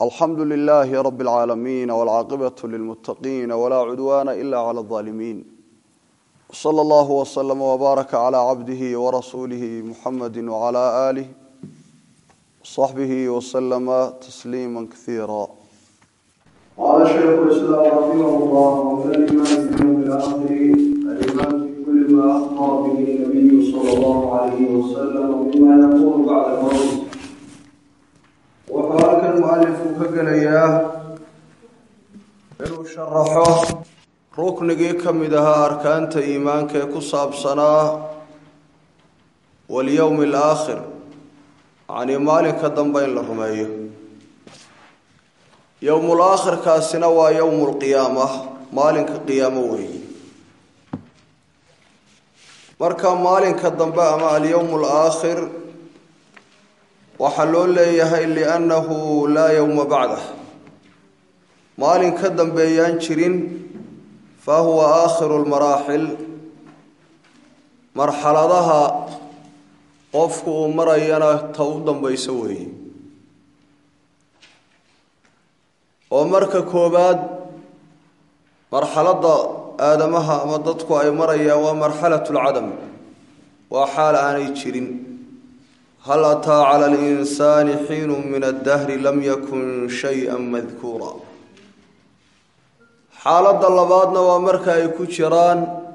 alxamdu lilaahi rabi اlcaalamiin wاlcaaqibatu lilmuttaqiina walaa cudwaana ila clى اlظaalimiin wsala allahu wslama wbaaraka cla cabdihi warasuulihi muxamadi wcla aalih wصaxbihi wslama tasliima kaiira قال شيخ الاسلام رحمه الله ومن الايمان باليوم الاخر الايمان بكل ما اخبر به النبي صلى الله عليه وسلم مما يكون بعد الموت wuxuu halkan mualifku ka gelayaa inuu sharaxo ruknigii ka mid ahaa arkaanta iimaanka ee ku saabsanaa walyowmi alaakhir yacnii maalinka dambe in la rumeeyo yowmul aakhirkaasina waa yowmu lqiyaama maalinka qiyaamo weeye marka maalinka dambe ama alyowmu alaakhir waxaa loo leeyahay liannahu laa yowma bacdah maalin ka dambeeyaan jirin fa huwa aakhiru lmaraaxil marxaladaha qofku uu marayana ta u dambayso weeye oo marka koowaad marxaladda aadamaha ama dadku ay marayaan waa marxalat lcadam waa xaal aanay jirin hal ataa cala alinsaani xiinu min addahri lam yakun shay-a madkuura xaaladda labaadna waa marka ay ku jiraan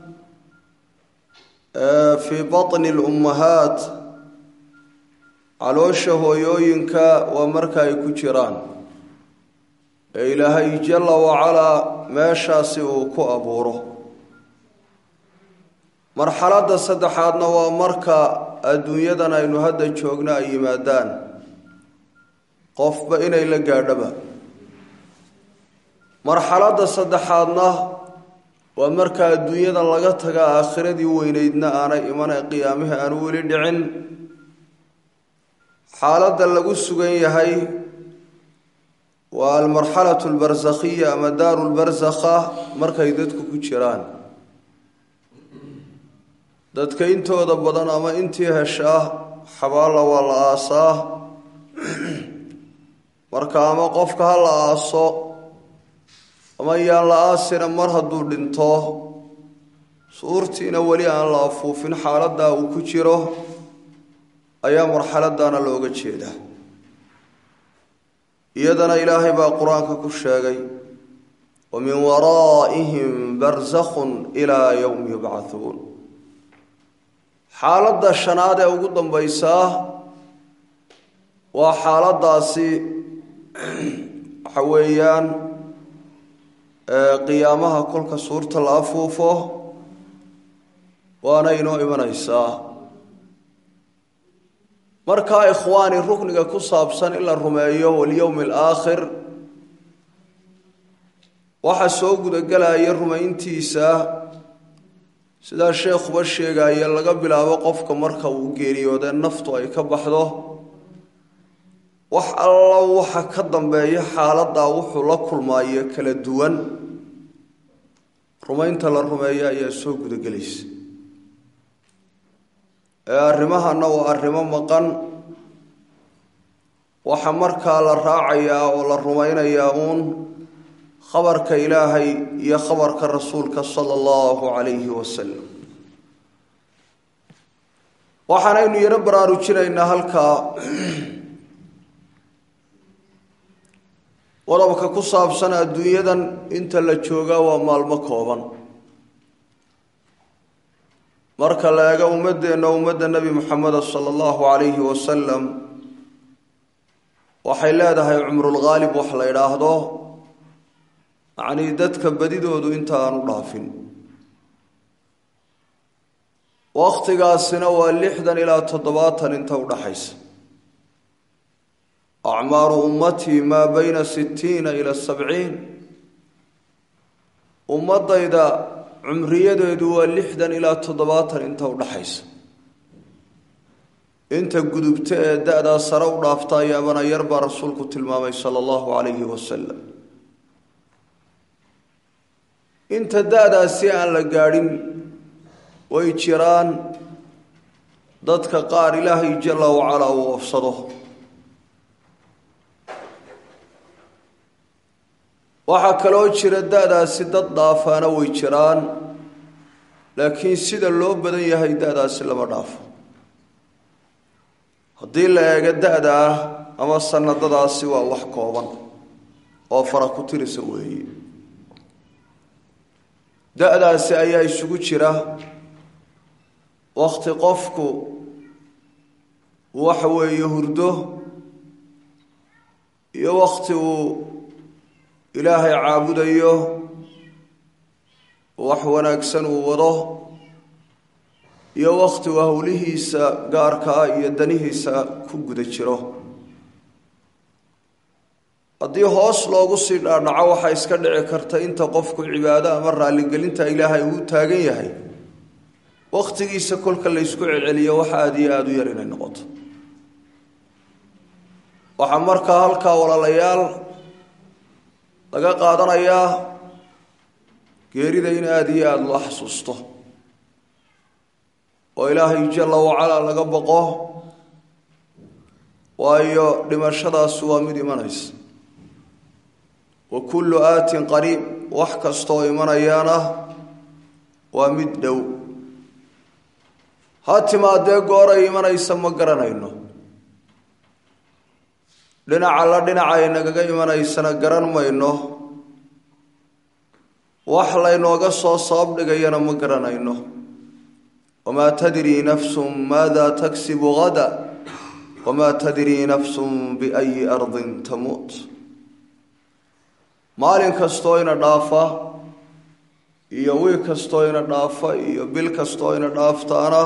fii batni lummahaat caloosha hooyooyinka waa marka ay ku jiraan ee ilaahay jalla wacalaa meeshaasi uu ku abuuro marxaladda saddexaadna waa marka adduunyadan aynu hadda joogno ay yimaadaan qofba inay la gaadhaba marxaladda saddexaadna waa marka adduunyadan laga taga aakhiradii weyneydna aanay imanay qiyaamihii aanu weli dhicin xaaladda lagu sugan yahay waa almarxalatu albarsakhiya ama daaru lbarsakha markay dadku ku jiraan dadka intooda badan ama intii heshaa xabaalla waa la aasaa marka ama qofka ha la aaso ama yaan la aasina mar hadduu dhinto suurtiina weli aan la afuufin xaaladdaa uu ku jiro ayaa marxaladdaana looga jeedaa iyadana ilaahay baa qur-aanka ku sheegay wa min waraa'ihim barsakhun ilaa yowmi yubcathuun xaaladda shanaad ee ugu dambaysaa waa xaaladdaasi waxa weeyaan qiyaamaha kolka suurta la afuufo waana inoo imanaysaa markaa ikhwaani rukniga ku saabsan in la rumeeyo walyowmi alaakhir waxaa soo gudagelaya rumayntiisa sidaa sheekhuba sheegaya laga bilaabo qofka marka uu geeriyoodee naftu ay ka baxdo wax alla waxa ka dambeeya xaaladdaa wuxuu la kulmaayo kala duwan rumaynta la rumeeyo ayaa soo gudagelaysa ee arrimahana waa arrimo maqan waxa markaa la raacayaa oo la rumaynayaa uun khabarka ilaahay iyo khabarka rasuulka sala allahu calayhi wasalam waxaanaynu yaro baraarujinaynaa halkaa qodobka ku saabsan adduunyadan inta la joogaa waa maalmo kooban marka la eego ummaddeenna ummadda nebi moxameda sala allahu calayhi wasalam waxay leedahay cumrulghaalib wax la idhaahdo yacnii dadka badidoodu inta aanu dhaafin wakhtigaasina waa lixdan ilaa toddobaatan inta udhaxaysa acmaaru ummatii maa bayna sittiina ila sabciin ummadayda cumriyadeedu waa lixdan ilaa toddobaatan inta udhaxaysa inta gudubta ee da-daa sare u dhaafta ayaabana yar baa rasuulku tilmaamay sala allahu calayhi wasalam inta da-daasi aan la gaadhin way jiraan dadka qaar ilaahay jalla wacalaa uu ofsado waxaa kaloo jira da-daasi dad dhaafaana way jiraan laakiin sida loo badan yahay da-daasi lama dhaafo haddii la eego da-da ah ama sanadadaasi waa wax kooban oo fara ku tirisa weeye da-daasi ayaa isugu jira wakti qofku waxa weeye hurdo iyo wakti uu ilaahay caabudayo wax wanaagsan uu wado iyo wakti uu howlihiisa gaarka ah iyo danihiisa ku guda jiro haddii hoos loogu sii dhaadhaco waxaa iska dhici karta inta qofku cibaado ama raalligelinta ilaahay uu taagan yahay wakhtigiisa kolka la ysku celceliyo waxa aada iyo aada u yar inay noqoto waxaa markaa halkaa walaalayaal laga qaadanayaa geerida in aada iyo aada loo xasuusto oo ilaahay jalla wacalaa laga boqo waayo dhimashadaasi waa mid imanaysa wa kullu aatin qariib wax kastaoo imanayaana waa mid dhow ha timaadee gooray imanaysa ma garanayno dhinaca la dhinacay nagaga imanaysana garan mayno wax laynooga soo sabab dhigayana ma garanayno wamaa tadrii nafsun maada taksibu hada wamaa tadrii nafsun biayi ardin tamuut maalin kastoo ina dhaafa iyo wiig kastoo ina dhaafa iyo bil kastoo ina dhaaftaana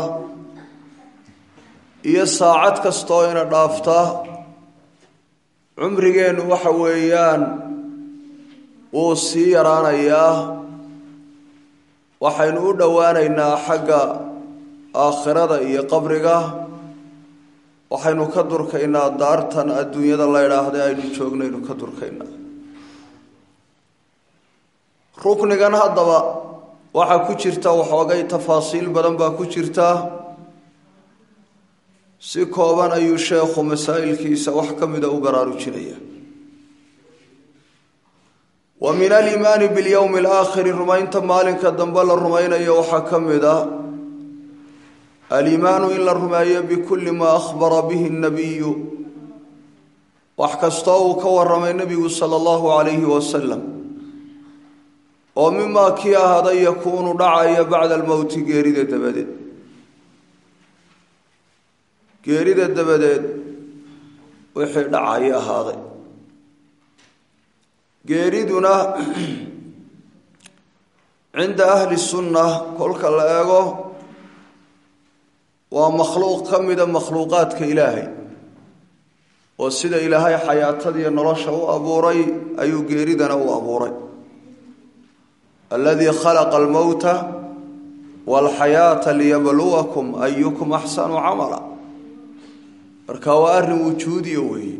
iyo saacad kastoo ina dhaafta cumrigeennu waxa weeyaan wuu sii yaraanayaa waxaynu u dhowaanaynaa xagga aakhirada iyo qabriga waxaynu ka durkaynaa daartan adduunyada la ydhaahday aynu joognaynu ka durkaynaa ruknigan haddaba waxaa ku jirta waxoogay tafaasiil badan baa ku jirta si kooban ayuu sheekhu masaa'ilkiisa wax ka mida u baraarujinaya wa min aliimaani bilyowmi alaakhiri rumaynta maalinka dambe la rumaynayo waxaa ka mid a aliimaanu in la rumeeyo bikulli maa akhbara bihi nabiyu wax kastoo uu ka waramay nebigu sala allahu calayhi wasalam oo mimaa kii ahaaday yakuunu dhacaya bacda almowti geerida dabadeed geerida dabadeed wixii dhacaya ahaaday geeriduna cinda ahli sunna kolka la eego waa makhluuq ka mida makhluuqaadka ilaahay oo sida ilaahay xayaatadiiyo nolosha u abuuray ayuu geeridana u abuuray aladii khalaqa almowta walxayaata liyabluwakum ayukum axsanu camala marka waa arrin wujuudiya weeye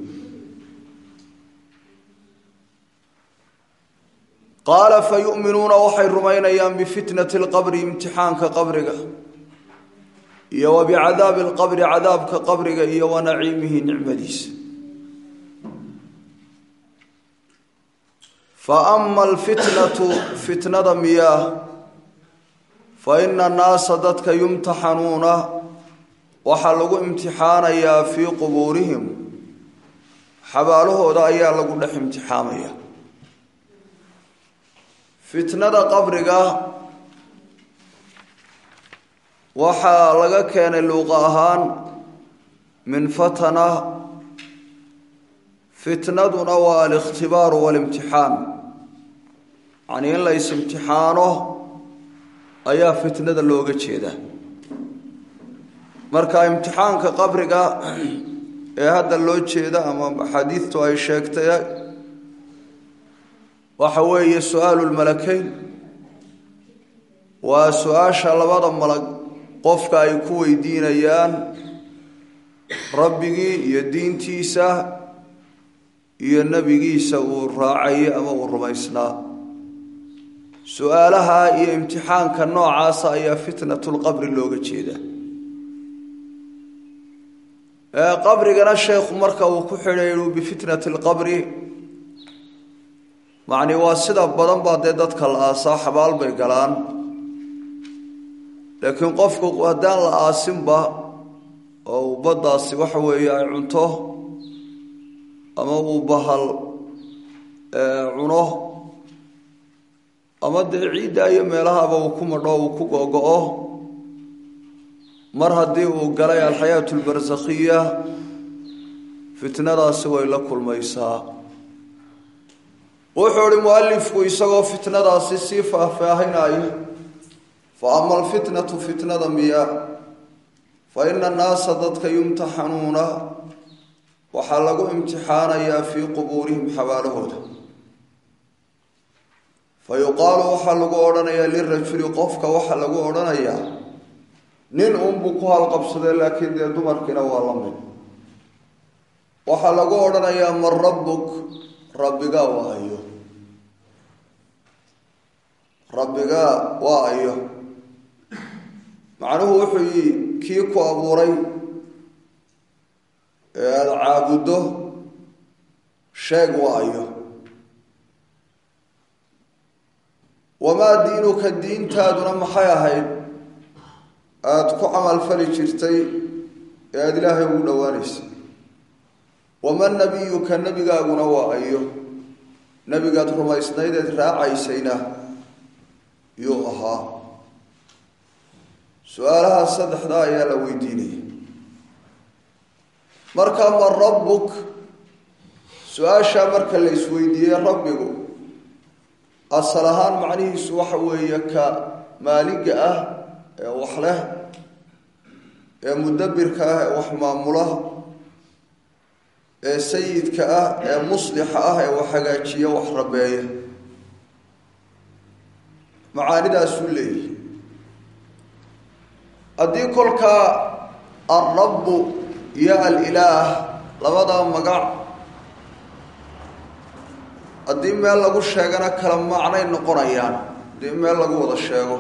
qaala fa yu'minuuna waxay rumaynayaan bifitnati lqabri imtixaanka qabriga iyo wa bicadaabi alqabri cadaabka qabriga iyo wa naciimihi nicmadiisa fa ama alfitnatu fitnada miyaa fa ina annaasa dadka yumtaxanuuna waxaa lagu imtixaanayaa fii qubuurihim xabaalahooda ayaa lagu dhex imtixaamaya fitnada qabriga waxaa laga keenay luuqa ahaan min fatana fitnaduna waa alikhtibaaru waalimtixaan yacnii in la is-imtixaano ayaa fitnada looga jeedaa marka imtixaanka qabriga ee hadda loo jeeda ama axaadiidtu ay sheegtay waxa weeye su-aalu lmalakeyn waa su-aasha labada malag qofka ay ku weydiinayaan rabbigii iyo diintiisa iyo nebigiisa uu raacayay ama uu rumaysnaa su-aalaha iyo imtixaanka noocaasa ayaa fitnatulqabri looga jeedaa qabrigana sheekhu marka uu ku xidhay bifitnati lqabri macni waa sida badan baa dee dadka la aasaa xabaal bay galaan laakiin qofku haddaan la aasinba oo uu baddaasi waxa weeye ay cunto ama uu bahal cuno ama dee ciidda iyo meelahaba uu ku madho uu ku gogo-o mar haddii uu galay alxayaatu albarsakhiya fitnadaasi way la kulmaysaa wuxuu ihi mualifku isagoo fitnadaasi sii faahfaahinaya fa ama alfitnatu fitnada miya fa ina annaasa dadka yumtaxanuuna waxaa lagu imtixaanayaa fii qubuurihim xabaalahooda fa yuqaalu waxaa lagu odhanayaa lirajuli qofka waxaa lagu odhanayaa nin unbuu ku halqabsadee laakiin dee dumarkiina waa la mid waxaa lagu odhanayaa man rabbuk rabbigaa waa ayo rabbigaa waa ayo macnuhu wuxuu yii kii ku abuuray ee aada caabuddo sheeg waa ayo wamaa diinuka diintaaduna maxay ahayd aada ku camalfali jirtay ee aada ilaahay ugu dhowaanaysay waman nabiyuka nebigaaguna waa ayo nebigaad rumaysnaydeed raacaysayna yuu ahaa su-aalaha saddexda ayaa la weydiinaya marka ma rabbuk su-aashaa marka la isweydiiyey rabbigu asal ahaan macnihiisu waxa weeye ka maaliga ah ee wax leh ee mudabbirka ah ee wax maamula ee sayidka ah ee muslixa ah ee wax hagaajiya wax rabeeya macaanidaasuu leeyahy haddii kolkaa alrabbu iyo alilaah labadaa magac haddii meel lagu sheegana kala macnay noqonayaan haddii meel lagu wada sheego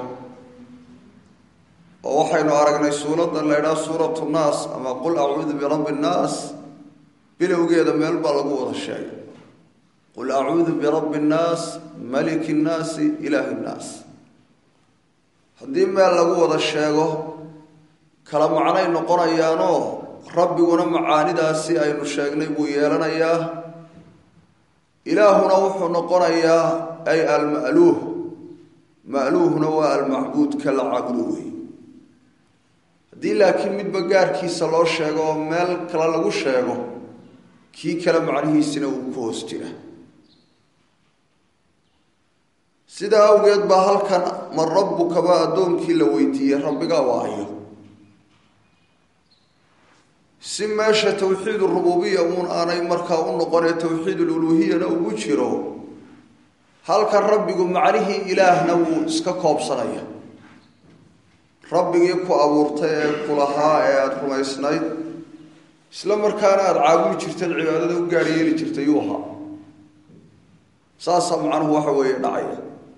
oo waxaynu aragnay suuradan la ydhaha suuratu nnaas ama qul acuudu birabbi nnaas bilowgeeda meel baa lagu wada sheegay qul acuudu birabbi nnaas maliki nnaasi ilaahi nnaas haddii meel lagu wada sheego kala macnay noqonayaanoo rabbiguna macaanidaasi aynu sheegnay buu yeelanayaa ilaahuna wuxuu noqonayaa ay alma'luuh ma'luuhuna waa almacbuud ka la caabudo wey haddii laakiin midba gaarkiisa loo sheego oo meel kale lagu sheego kii kale macnihiisina uu ku hoos jira sidaa awgeed baa halkan man rabbukaba addoonkii la weydiiyey rabbigaa waayo si meesha towxiid urububiya uun aanay markaa u noqonee towxiid ululuhiyana ugu jiro halkan rabbigu macnihii ilaahna wuu iska koobsanaya rabbigii ku abuurtay ee ku lahaa ee aada rumaysnayd isla markaana aada caabudi jirtaed cibaadada u gaar yeeli jirtay yuu ahaa saasaa macnuhu waxa weeye dhacaya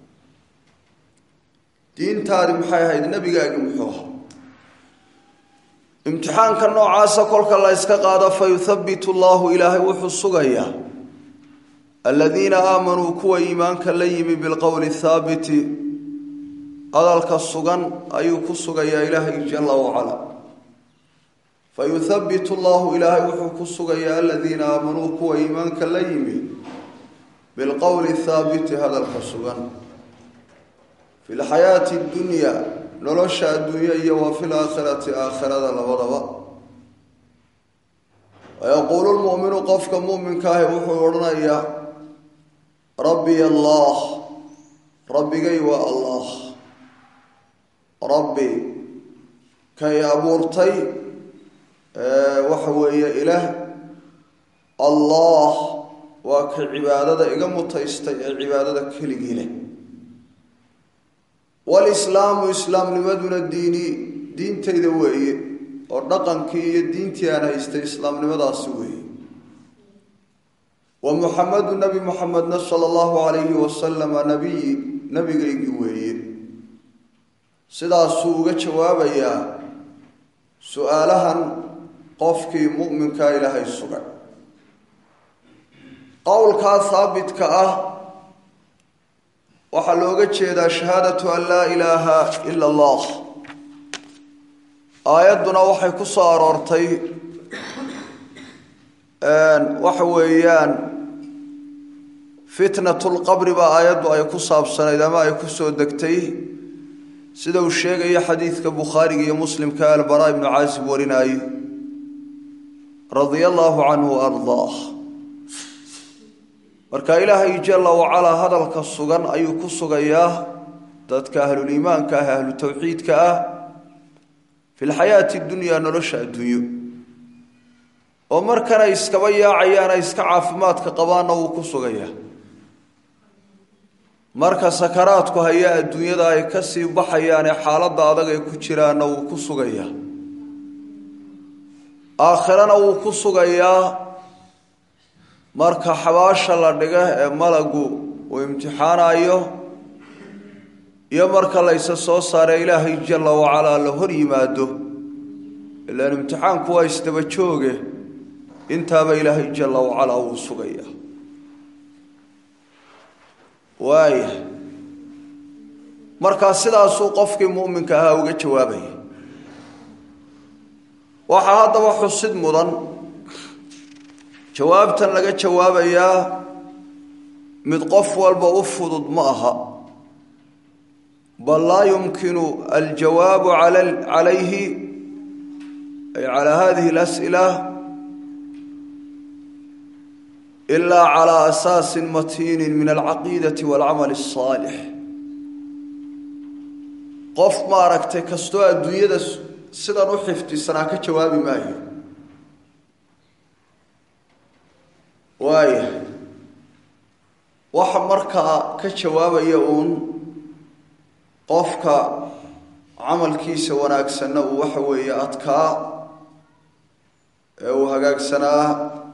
diintaadi maxay ahayd nebigaagi muxuu ahaa imtixaanka noocaasa kolka la yska qaado fa yuthabitu allahu ilaahay wuxuu sugayaa aladiina aamanuu kuwa iimaanka la yimi bilqowli thaabiti hadalka sugan ayuu ku sugayaa ilaahay jala wacala fa yuthabitu llahu ilaahay wuxuu ku sugayaa aladiina aamanuu kuwa iimaanka la yimi bilqowli thaabiti hadalka sugan fi lxayaati dunya nolosha adduunya iyo wa fi laakhirati aakhirada labadaba wayaquulu lmu'minu qofka mu'minka ahi wuxuu odhanayaa rabbiy allah rabbigay waa allah rabbi kay abuurtay waxa weeye ilaah allah waa ka cibaadada iga mutaystay ee cibaadada keligii leh walislaamu islaamnimaduna diini diintayda weeye oo dhaqankii iyo diintii aan haystay islaamnimadaasi weeye wa muxamedu nebi muxamedna sala allahu calayhi wasalama nabiyi nebigaygii weeye sidaasuu uga jawaabayaa su-aalahan qofkii mu'minkaa ilaahay sugay qowlkaa haabitka ah waxaa looga jeedaa shahaadatu an laa ilaaha ila allah aayadduna waxay ku soo aroortay waxa weeyaan fitnatulqabri baa aayaddu ay ku saabsanayd ama ay ku soo degtay sida uu sheegaya xadiidka bukhaariga iyo muslimka albaraa ibnu caasib warinaaye radia allaahu canhu ardaah marka ilaahay jalla wacalaa hadalka sugan ayuu ku sugayaa dadka ahluliimaanka ah ahlu tawxiidka ah fi lxayaati dunyaa nolosha adduunyo oo markanay iskaba yaacayaan ay iska caafimaadka qabaanna wuu ku sugayaa marka sakaraadku hayaa adduunyada ay ka sii baxayaanee xaaladda adag ay ku jiraanna wuu ku sugayaa aakhirana wuu ku sugayaa marka xabaasha la dhiga ee malagu uu imtixaanayo iyo marka layse soo saare ilaahay jalla wacalaa la hor yimaado ilaan imtixaanku waa isdaba jooge intaaba ilaahay jalla wacalaa wuu sugayaa waaya markaa sidaasuu qofkii mu'minka ahaa uga jawaabaya waxaa haddaba xusid mudan jawaabtan laga jawaabayaa mid qof walba u fudud ma aha bal laa yumkinu aljawaabu calayhi ay calaa hadihi اlas'ila ilaa calaa asaasin matiinin min alcaqiidati waalcamal الsaalix qof maaragtay kastoo adduunyada sidan u xifdisanaa ka jawaabi maayo waaya waxa markaa ka jawaabaya uun qofka camalkiisa wanaagsanna uu waxa weeye adkaa ee uu hagaagsanaa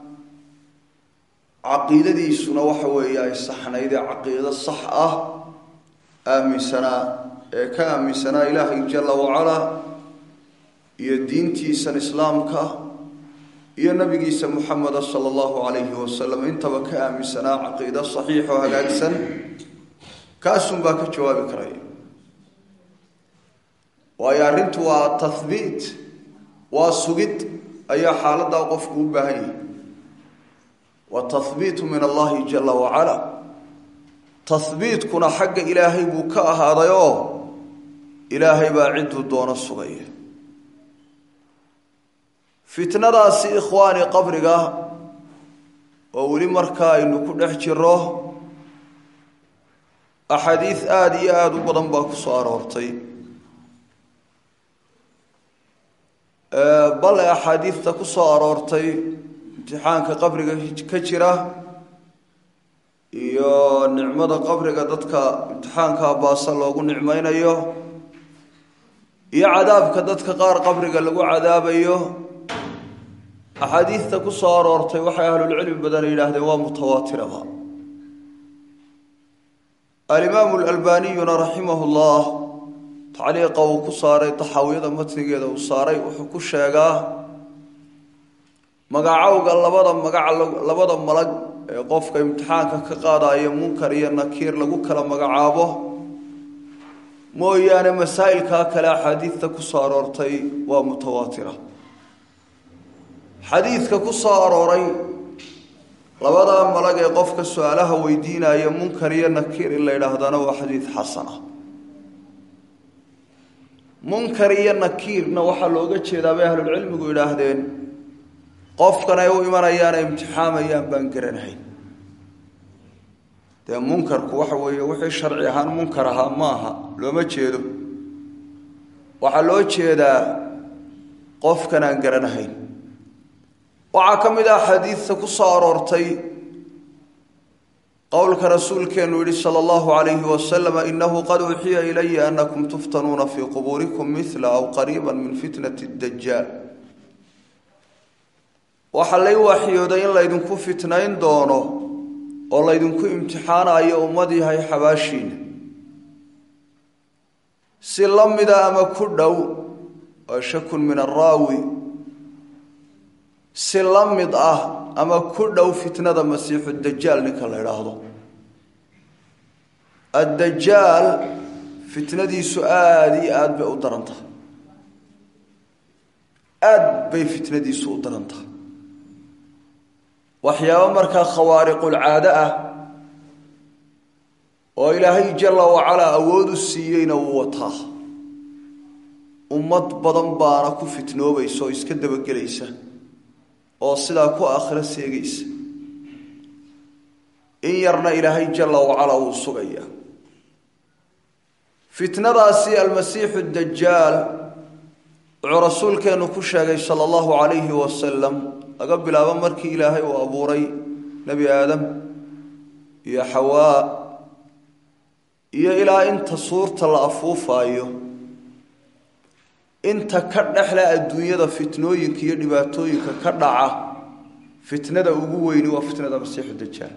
caqiidadiisuna waxa weeye ay saxnayd ee caqiido sax ah aaminsanaa ee ka aaminsanaa ilaahay jalla wacalaa iyo diintiisan islaamka iyo nabigiisa muxameda sala allahu calayhi wasalam intaba ka aaminsanaa caqiido saxiix oo hagaagsan kaasunbaa ka jawaabi karaya waayo arrintu waa tahbiit waa sugid ayaa xaaladdaa qofku u baahan yahay wa tahbiitu min allahi jala wacala tahbiitkuna xagga ilaahay buu ka ahaaday oo ilaahay baa cidduu doono sugaya fitnadaasi ikhwaani qabriga oo weli markaa aynu ku dhex jiro axaadiis aada iyo aada u badan baa ku soo aroortay bale axaadiista ku soo aroortay imtixaanka qabriga ka jira iyo nicmada qabriga dadka imtixaanka baasa loogu nicmaynayo iyo cadaabka dadka qaar qabriga lagu cadaabayo axaadiista ku soo aroortay waxay ahlulcilmi badan yidhaahdeen waa mutawaatiraba alimaamu alalbaniyuna raximah llah tacliiqa uu ku saaray taxaawiyada matnigeeda uu saaray wuxuu ku sheegaa magacowga labada magac labada malag ee qofka imtixaanka ka qaadaya munkar iyo nakiir lagu kala magacaabo mooyaane masaa'ilkaa kale axaadiista ku soo aroortay waa mutawaatira xadiidka ku soo arooray labadaa malag ee qofka su-aalaha weydiinaya munkar iyo nakiir in la yidhaahdana waa xadiid xasana munkar iyo nakiirna waxaa looga jeedaa bay ahlulcilmigu yidhaahdeen qofkan ay u imanayaan ay imtixaamayaan baan garanahayn dee munkarku waxa weeye wixii sharci ahaan munkar ahaa ma aha looma jeedo waxaa loo jeedaa qofkan aan garanahayn waxaa ka mid ah xadiidta ku soo aroortay qowlka rasuulkeenu yihi sala allahu calayhi wasalam inahu qad uxiya ilaya anakum tuftanuuna fii qubuurikum mila aw qariiba min fitnati dajaal waxaa lay waxyooday in laydinku fitnayn doono oo laydinku imtixaanayo ummad yahay xabaashiina si la mida ama ku dhow oo shakun min araawi si la mid ah ama ku dhow fitnada masiixu dajaal ninka la idhaahdo addajaal fitnadiisu aada iyo aada bay u daran tahay aada bay fitnadiisu u daran tahay waxyaabo markaa khawaariqulcaado ah oo ilaahay jalla wacalaa awood u siiyeyna wuu wataa ummad badan baana ku fitnoobaysa oo iska dabagelaysa oo sidaa ku aakhiro seegaysa in yarna ilaahay jalla wacalaa wuu sugayaa fitnadaasi almasiixu dajaal wuxuu rasuulkeennu ku sheegay sala allahu calayhi wasalam laga bilaabo markii ilaahay uu abuuray nebi aadam iyo xawaa iyo ilaa inta suurta la afuufaayo inta ka dhexle adduunyada fitnooyinka iyo dhibaatooyinka ka dhaca fitnada ugu weyni waa fitnada masiixu dajaal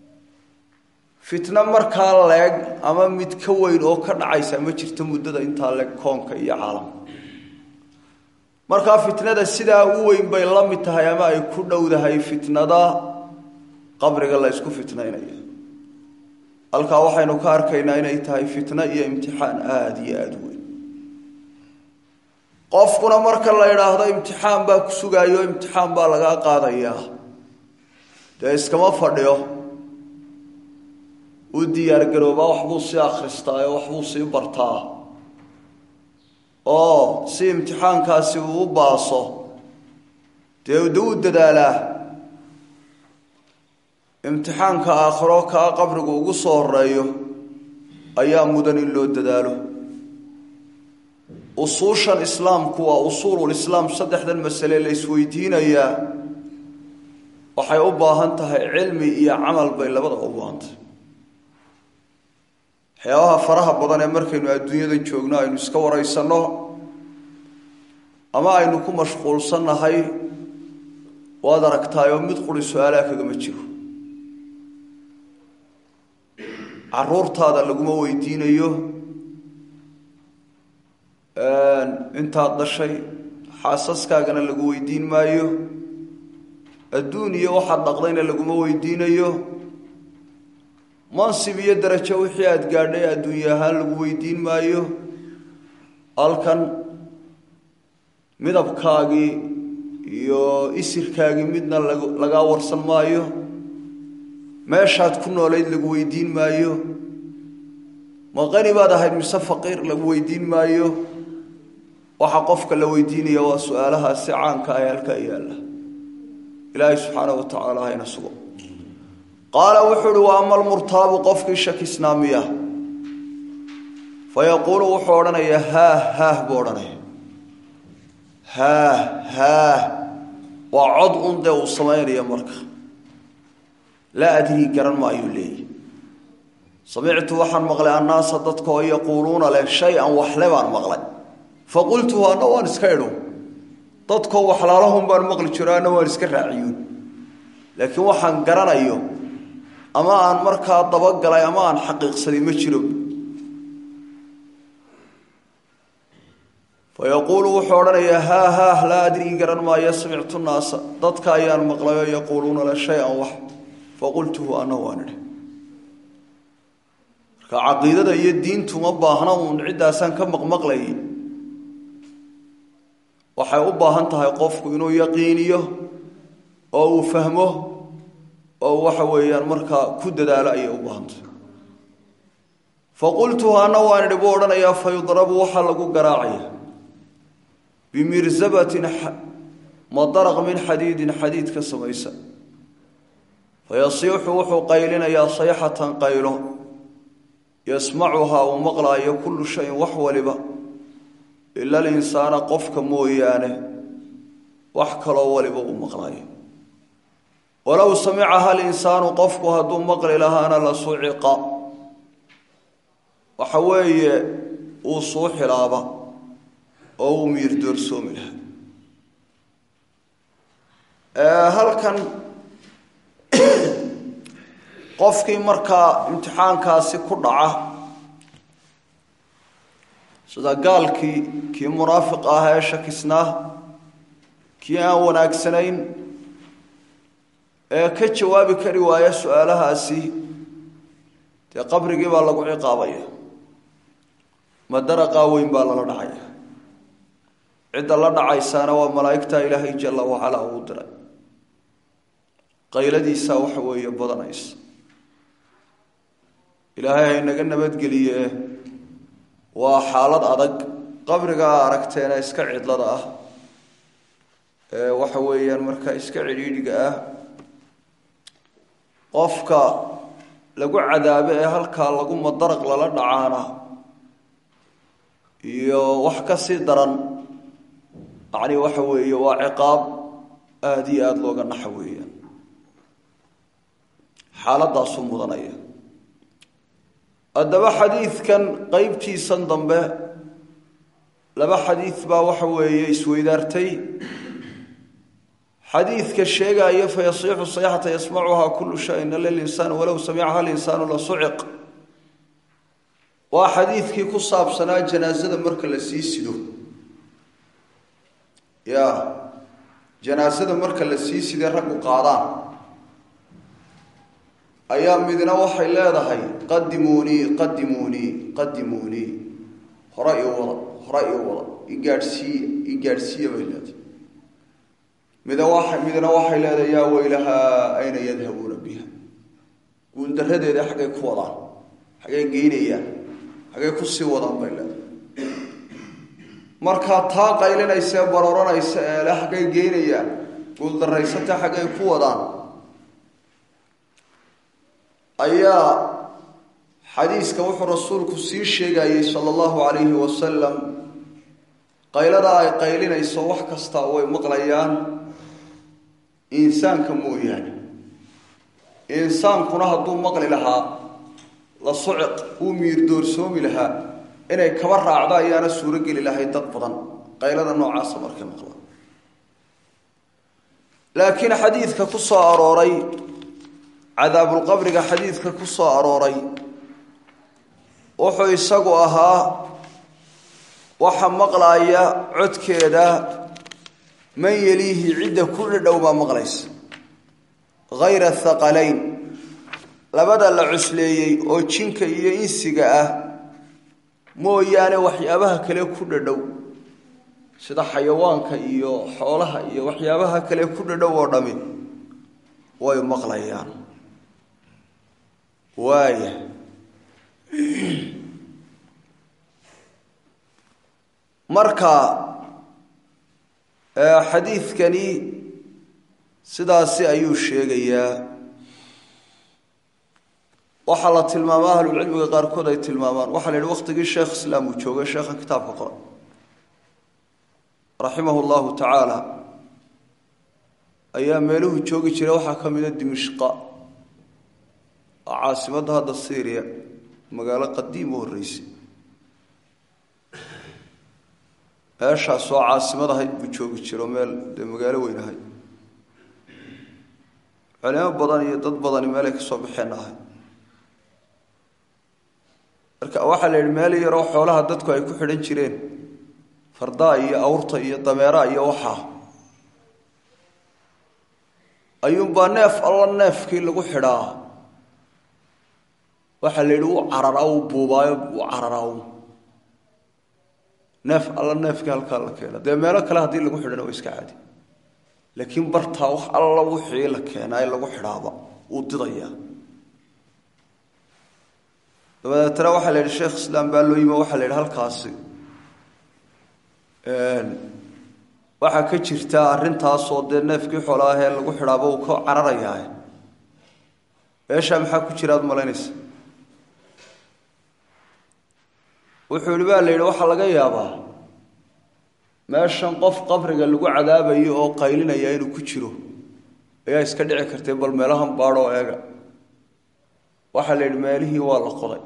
fitno markaa leeg ama mid ka weyn oo ka dhacaysa ma jirto muddada intaa leeg koonka iyo caalamka markaa fitnada sidaa u weyn bay la mid tahay ama ay ku dhowdahay fitnada qabriga la ysku fitnaynayo halkaa waxaynu ka arkaynaa inay tahay fitno iyo imtixaan aada iyo aada u weyn qofkuna marka la idhaahdo imtixaan baa ku sugaayo imtixaan baa lagaa qaadayaa dee iskama fadhiyo u diyaargaroobaa waxbuu sii akhristaa oo waxbuu sii bartaa oo si imtixaankaasi uu u baaso dee de u dadaalaa imtixaanka aakhiro kaa qabrigu ugu soo horeeyo ayaa mudan in loo dadaalo usuushan islaamku waa usuululislaam saddexdan masale la isweydiinayaa waxay u baahan tahay cilmi iyo camal bay labadaba u baahantahay waxyaabaha faraha badan ee markaynu adduunyada joogno aynu iska waraysanno ama aynu ku mashquulsannahay waad aragtaayoo mid quri su-aalaha kagama jiro caruurtaada laguma weydiinayo intaad dhashay xaasaskaagana lagu weydiin maayo adduun iyo waxaad dhaqdayna laguma weydiinayo mansib iyo darajo wixii aada gaadhay adduunye ahaan lagu weydiin maayo halkan midabkaagii iyo isirkaagii midna lagaa warsan maayo meeshaad ku noolayd lagu weydiin maayo ma qani baad ahayd mise faqiir lagu weydiin maayo waxa qofka la weydiinaya waa su-aalahaasi caanka ah ee halkaa yaalla ilaahay subxaana wa tacaala hayna sugo qaala wuxuu uhi wa ama almurtaabu qofkii shakisnaamiya fa yaquulu wuxuu odhanayaa haah haah buu odhanaya haah haah waa cod un dee uu samaynaya marka laa adrii garan maayuu leeyahy samictu waxaan maqlay annaasa dadka oo yaquuluuna leh shay-an waxle baan maqlay fa qultuhu anna waan iska idhu dadkoo waxlaalahun baan maqli jiro anna waan iska raaciyuun laakiin waxaan garanayo ama aan markaa dabagalay ama aan xaqiiqsaday ma jiro fa yaquulu wuxuu odhanayaa haa haah laa adrii garan maayo samictu naasa dadka ayaan maqlayoo yaquuluuna le shay-an wax fa qultuhu anna waan idhi marka caqiidada iyo diintu ma baahna uun ciddaasaan ka maqmaqlayay waxay u baahan tahay qofku inuu yaqiiniyo oo uu fahmo oo waxa weeyaan markaa ku dadaalo ayay u baahantay fa qultuhu anna waan idhi buu odhanayaa fa yudrabu waxaa lagu garaacaya bimirzabatin madaraq min xadiidin xadiid ka samaysa fa yasiixu wuxuu qaylinayaa sayxatan qaylo yasmacuhaa uu maqlaayo kullu shayin wax waliba ila alinsaana qofka mooyaane wax kaloo waliba uu maqlaayo walow samicaha alinsaanu qofku hadduu maqli lahaana la suciqa waxa weeye uu suuxilaaba oo uu miir doorsoomi lahaa halkan qofkii markaa imtixaankaasi ku dhaca sida gaalkii kii munaafiq ah ee shakisnaa kii aan wanaagsanayn ee ka jawaabi kari waaya su-aalahaasi dee qabrigii baa lagu ciqaabaya madaraqaa weyn baa lala dhacaya cidda la dhacaysaana waa malaa'igta ilaahay jalla wacalaa uu diray qayladiisaa waxa weeye badanaysa ilaahay haynaga nabadgeliye waa xaalad adag qabrigaa aragteena iska cidlada ah ee waxa weeyaan markaa iska cidhiidhiga ah qofka lagu cadaabe ee halkaa lagu madaraq lala dhacaana iyo wax ka sii daran yacni waxa weeye waa ciqaab aada iyo aada looga naxa weeyaan xaaladdaasuu mudanaya haddaba xadiidkan qeybtiisan dambe laba xadiid baa waxa weeye isweydaartay xadiidka sheegaya fayasiixu sayxata yasmacuhaa kullu shayin ila linsaan walow samicaha linsaanu la suciq waa xadiidkii ku saabsanaa janaasada marka la sii sido ya janaasada marka la sii siday raggu qaadaan ayaa midna waxay leedahay qadimuunii qadimuunii qadimuunii hore ii wada hore ii wada igaadhsiiya igaadhsiiya bay leedahay mida waa midna waxay leedahay yaa weylahaa ayna yadhabuuna biha guuldaradeeda xaggay ku wadaan xaggay geynayaan xaggay kusii wadaan bay leedahay markaa taa qaylinaysa ee barooranaysa ee le xaggay geynayaan guuldaraysata xaggay ku wadaan ayaa xadiiska wuxuu rasuulku sii sheegayey sala allahu calayhi wasalam qayladaa ay qaylinayso wax kastaa way maqlayaan insaanka mooyaane insaankuna hadduu maqli lahaa la suciq uu miir doorsoomi lahaa inay kaba raacdo ayaana suuro geli lahayd dad badan qaylada noocaasa markay maqlaan laakiin xadiidka ku soo arooray cadaabulqabriga xadiidka ku soo arooray wuxuu isagu ahaa waxa maqlaaya codkeeda man yeliihi cidda ku dhadhow baa maqlaysa hayra thaqalayn labada la cusleeyey oo jinka iyo insiga ah mooyaane waxyaabaha kale ku dhadhow sida xayawaanka iyo xoolaha iyo waxyaabaha kale ku dhadhow oo dhami way maqlayaan waaya marka xadiidkani sidaasi ayuu sheegayaa waxaa la tilmaamaa ahlulcilmiga qaarkood ay tilmaamaan waxaa la yidhi waqtigii sheekh islaam uu joogay sheekha kitaabka qoran raximahu llahu tacaala ayaa meeluhu joogi jiray waxaa ka mida dimishqa oo caasimadda hadda syriya magaalo qadiim u horreysay meeshaas oo caasimad ahayd buu joogi jiro meel dee magaalo weyn ahayd culimo badan iyo dad badani meelay ka soo baxeen ahayd marka waxaa la yidhi meel yaroo xoolaha dadku ay ku xidhan jireen fardaa iyo awrta iyo dameeraha iyo waxaa ayuunbaa neef alla neefkii lagu xidhaa waxaa la yidhi u cararaa u buubaayo u cararaa neef alla neefkii halkaa la keena dee meelo kale haddii lagu xidhana waa iska caadi laakiin bartaa wax alla wixii la keenaa ee lagu xidhaaba wuu didayaa dabadeetana waxaa la yidhi sheekh islaam baa loo yimi waxaa la yidhi halkaasi waxaa ka jirta arrintaasoo dee neefkii xoolaah ee lagu xidhaaba uu ka cararayaa meeshaa maxaa ku jira ad malaynaysa wuxuu yihi baa la yidhi waxaa laga yaabaa meeshan qof qabriga lagu cadaabayo oo qaylinaya inuu ku jiro ayaa iska dhici kartay bal meelahan baadhoo eega waxaa la yidhi meelihii waa la qoday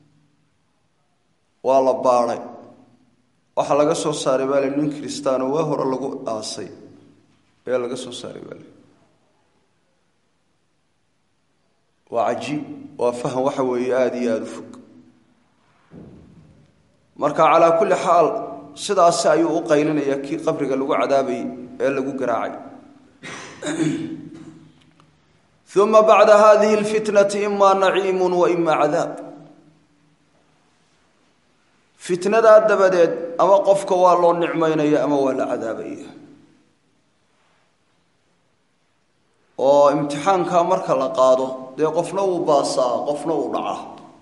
waa la baadhay waxaa laga soo saaray baa la nin kristaano waa hore lagu aasay ayaa laga soo saaray baa la waa cajiib waa faham waxa weeye aada iyo aada u fog marka calaa kulli xaal sidaasi ayuu u qaylinaya kii qabriga lagu cadaabayy ee lagu garaacay uma bacda hadihi اlfitnati ima naciimu wa ima cadaab fitnadaa dabadeed ama qofka waa loo nicmaynaya ama waa la cadaabaya oo imtixaankaa marka la qaado dee qofna wuu baasaa qofna wuu dhacaa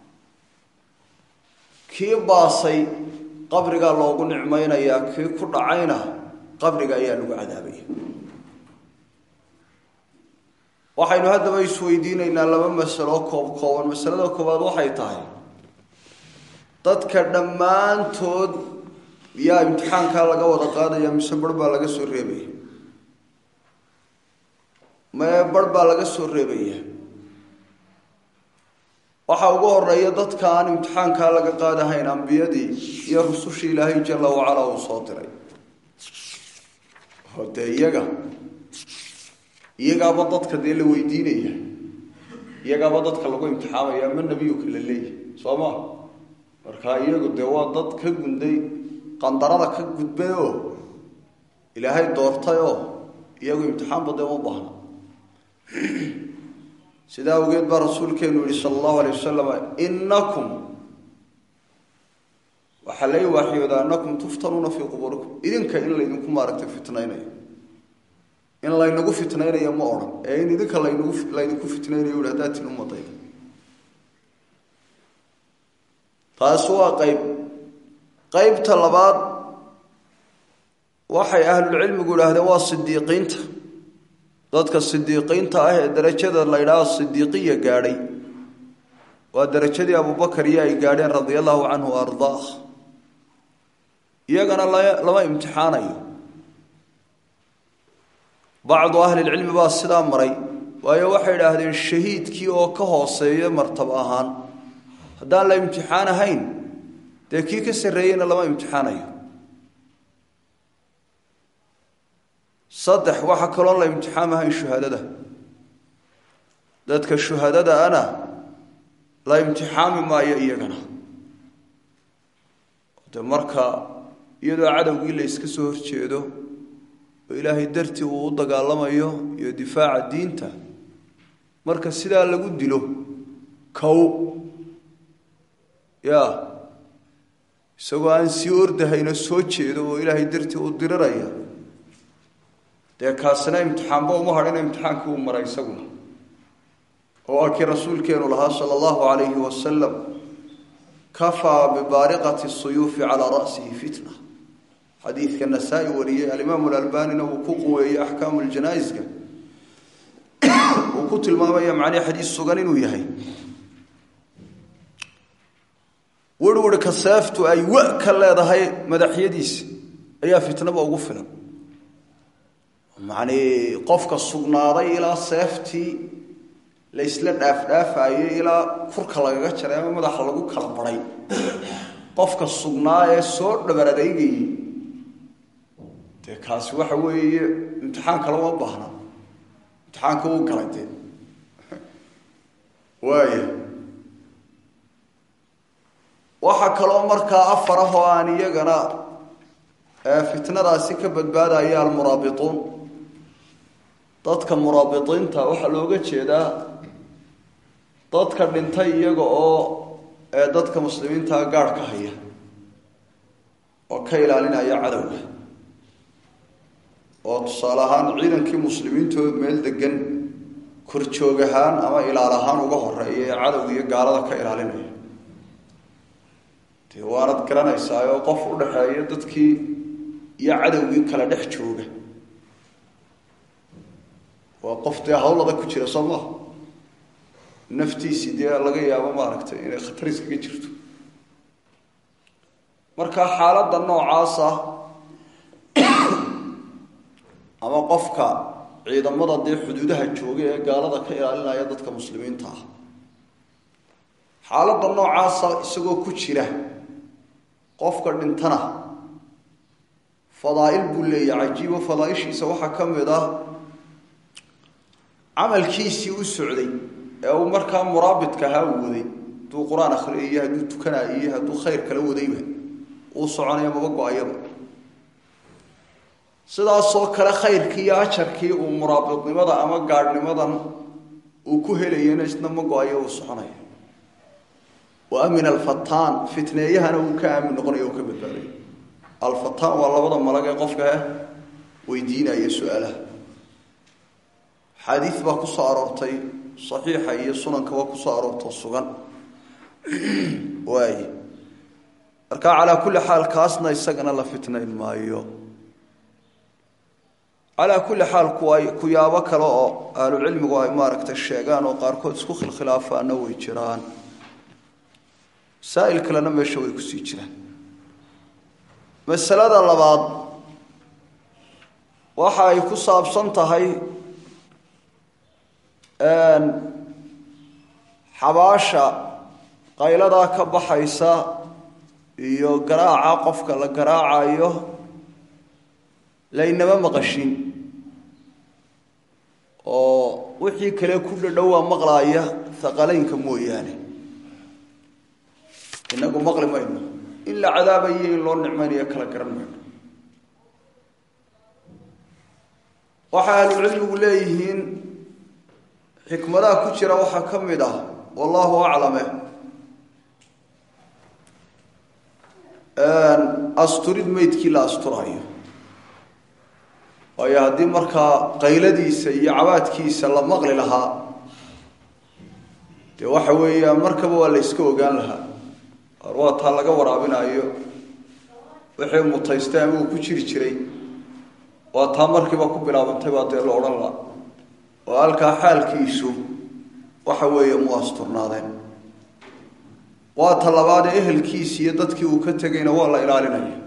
kii baasay qabrigaa loogu nicmaynayaa kii ku dhacayna qabriga ayaa lagu cadaabaya waxaynu haddaba isweydiinaynaa laba masalo koob kooban masalada koowaad waxay tahay dadka dhammaantood yaa imtixaankaa laga wada qaadaya mise bar baa laga soo reebaya mee bar baa laga soo reebaya waxaa ugu horeeya dadka aan imtixaankaa laga qaadahayn ambiyadii iyo rusushii ilaahay jala wacalaa uu soo diray oo dee iyaga iyagaaba dadka dee la weydiinaya iyagaaba dadka lagu imtixaamaya ma nebiyuka la leeyahy soo ma markaa iyagu dee waa dad ka gunday qandarada ka gudbay oo ilaahay doortay oo iyagu imtixaanba dee uma baahna sidaa awgeed baa rasuulkeenu yihi sala allahu alay wasalam inakum waxaa lai waaxyoodaa anakum tuftanuuna fii qubuurikum idinka in laydinku maaragtay fitnaynayo in laynagu fitnaynayo ma odhan ee in idinka laynagu laydinku fitnaynayo uhi haddaad tin umadayda taasi waa qayb qeybta labaad waxay ahlulcilmigu idhaahdeen waa sidiiqiinta dadka sidiiqiinta ah ee darajada la ydhaha sidiiqiya gaadhay waa darajadii abubakar iyo ay gaadheen radia allahu canhu wa ardaah iyagana lama imtixaanayo bacdu ahlilcilmi baa sidaa maray waayo waxay idhaahdeen shahiidkii oo ka hooseeya martab ahaan haddaan la imtixaan ahayn dee kii ka sarreeyeyna lama imtixaanayo saddex waxaa kaloon la imtixaam ahayn shuhadada dadka shuhadada ana la imtixaami maayo iyagana de marka iyadoo cadowgii la iska soo horjeedo oo ilaahay dartii uu u dagaalamayo iyo difaaca diinta marka sidaa lagu dilo kow ya isagoo aan sii ordahayno soo jeedo oo ilaahay dartii u diriraya dee kaasina imtixaanba uma hadhina imtixaankii uu maray isaguna oo waa kii rasuulkeenu lahaa sala allahu calayhi wasalam kafaa bibaariqati suyuufi calaa ra'sihi fitna xadiidka nasaa-i wariyey alimaamu alalbanina uu ku quweeyey axkaamu ljanaa'iska uu ku tilmaamaya macnii xadiis sugan inuu yahay werhwerhka seeftu ay wa ka leedahay madaxyadiisa ayaa fitnaba ugu filan macnii qofka sugnaaday ilaa seeftii la isla dhaafdhaafayey ilaa kurka lagaga jaray ama madaxa lagu kala baray qofka sugnaa ee soo dhabar adeygayey dee kaasi waxa weeye imtixaanka lama baahna imtixaanka uu galay dee waaya waxaa kaloo markaa afar ah oo aan iyagana fitnadaasi ka badbaadaya almuraabituun dadka muraabiqiinta waxaa looga jeedaa dadka dhintay iyaga oo dadka muslimiintaa gaadh ka haya oo ka ilaalinaya cadowga oo tusaale ahaan ciidankii muslimiintood meel degan korjoog ahaan ama ilaal ahaan uga horeeya ee cadowga iyo gaalada ka ilaalinaya dee waanad garanaysaa oo qof u dhexeeya dadkii iyo cadowgii kala dhex jooga waa qof dee hawlada ku jira soo maha naftiisii dee laga yaabo maaragtay inay khatar iskaga jirto marka xaaladda noocaasa ama qofka ciidamada dee xuduudaha jooga ee gaalada ka ilaalinaya dadka muslimiinta ah xaaladda noocaasa isagoo ku jira qofka dhintana fadaa'il buu leeyahay cajiibo fadaaishiisa waxaa ka mid ah camalkiisii u socday ee uu markaa muraabidka ahaa uu waday hadduu qur-aan akhriyay iyo hadduu tukanaayo iyo hadduu khayr kala wadayba uu soconaya maba go-ayaba sidaasoo kale khayrkii iyo ajarkii uu muraabidnimada ama gaadhnimadan uu ku helayana isna ma go-ayo uu soconaya wa amina alfataan fitneeyahana uu ka aamin noqonayo uu ka badbaadayo alfataan waa labada malag ee qofka weydiinaya su-aalaha xaadiis baa ku soo aroortay saxiixa iyo sunankaba kusoo aroorto sugan waay marka calaa kulli xaal kaasna isagana la fitnayn maayo calaa kulli xaal kuwa kuyaabo kale oo ahlucilmigu ay maaragtay sheegaan oo qaarkood isku khilkhilaafaana way jiraan masaa'il kalena meesha way kusii jiraan masalada labaad waxa ay ku saabsan tahay xabaasha qayladaa ka baxaysa iyo garaaca qofka la garaacayo laynama maqashin oo wixii kale ku dhadhowaa maqlaaya haqalaynka mooyaane inagu maqli mayno in la cadaabayo in loo nicmaynayo kala garan mayno waxay ahlucilmigu leeyihiin xikmadaha ku jira waxaa ka mid ah wallahu aclame asturid meydkii la asturayo waayo haddii markaa qayladiisa iyo cabaadkiisa la maqli lahaa dee waxa weeyaan markaba waa la yska ogaan lahaa ar waa taa laga waraabinayo wixii mutaystay ama uu ku jiri jiray waa taa markiiba ku bilaabantay baa dee la odhan laha oo halkaa xaalkiisu waxa weeye mu asturnaadeen waa ta labaad ee ehelkiisi iyo dadkii uu ka tegayna waa la ilaalinaya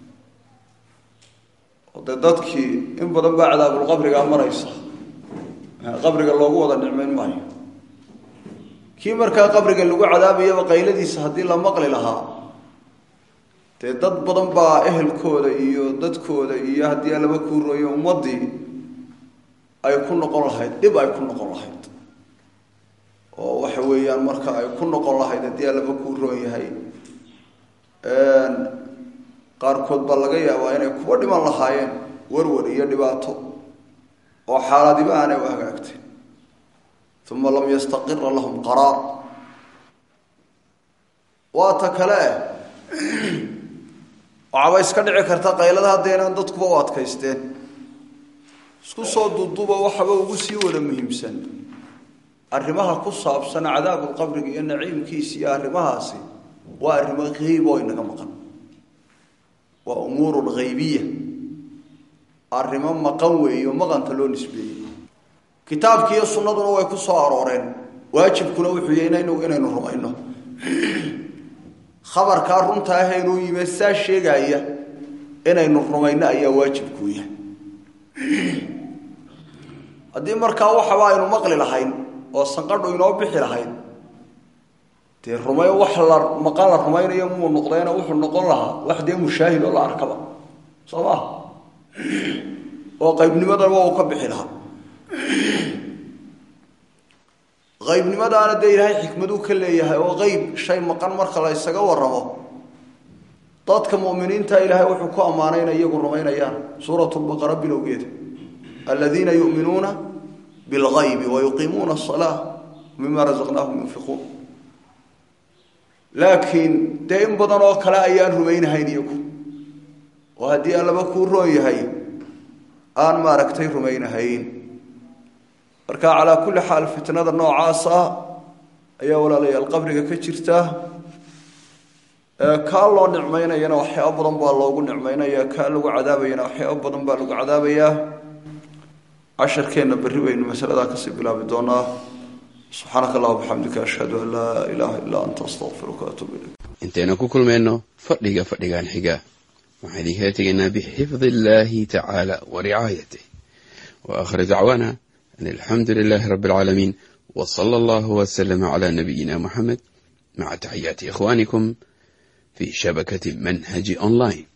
oo dee dadkii in badan baa cadaabulqabrigaa maraysa qabriga loogu wada nicmayn maayo kii markaa qabriga lagu cadaabayaba qayladiisa haddii la maqli lahaa dee dad badan baa ehelkooda iyo dadkooda iyo haddii alaba kuurooyo ummaddii ay ku noqon lahayd dhib ay ku noqon lahayd oo waxa weeyaan marka ay ku noqon lahayd haddii alaba kuu roon yahay qaarkood baa laga yaabaa inay kuwa dhiman lahaayeen warwar iyo dhibaato oo xaaladiba aanay u hagaagtay uma lam yastaqira lahum qaraar waa ta kale waxaaba iska dhici karta qaylada haddaynaan dadkuba u adkaysteen isku soo duuduuba waxaba ugu sii wada muhiimsan arrimaha ku saabsan cadaabulqabriga iyo naciimkiisa iyo arrimahaasi waa arrimo hayb oo inaga maqan waa umuurun haybiya arrimo maqan weeyo maqanta loo nisbeeyey kitaabkiiyo sunnaduna way ku soo arooreen waajibkuna wuxuu yahay inaynu inaynu rumayno khabarkaa runta ah inuu yime saa sheegaya inaynu rumayno ayaa waajibkuu yahay haddii markaa waxaba aynu maqli lahayn oo sanqadhu inoo bixi lahayd dee rumay wax la maqan la rumaynayo muu noqdayna wuxuu noqon lahaa wax dee mushaahid oo la arkaba soo maa oo qaybnimadaba uu ka bixi lahaa qaybnimadaana dee ilaahay xikmaduu ka leeyahay oo qeyb shay maqan marka la ysaga waramo dadka muminiinta ilaahay wuxuu ku ammaanay inay iyagu rumaynayaan suurat lbaqara bilowgeeda aladiina yuminuuna bilgaybi wayuqiimuuna asalaa mima razaqnaahum yunfiquun laakiin dee in badan oo kale ayaan rumaynahayn iyagu oo haddii allaba kuu roon yahay aan maaragtay rumaynahayn marka calaa kulli xaal fitnada noocaas ah ayaa walaalayaal qabriga ka jirta kaa loo nicmaynayana waxyaaba badan baa loogu nicmaynaya kaa lagu cadaabayana waxyaaba badan baa lagu cadaabayaa casharkeenna berri baynu masaladaa kasii bilaabi doonaa subxaanaka allah bixamdika ashhadu an laa ilaaha illaa anta astaqfiruka atuub ilayk intaynu ku kulmayno fadhiga fadhigan xiga waxaan idinkala tegaynaa bixifdi illaahi tacaala wa ricaayatih wa aakhir dacwaana an alxamdu lilaahi rabbi alcaalamiin wa sala allahu wasalama calaa nabiyina muxamed maca taxiyaati ikhwaanikum fi shabakati manhaji online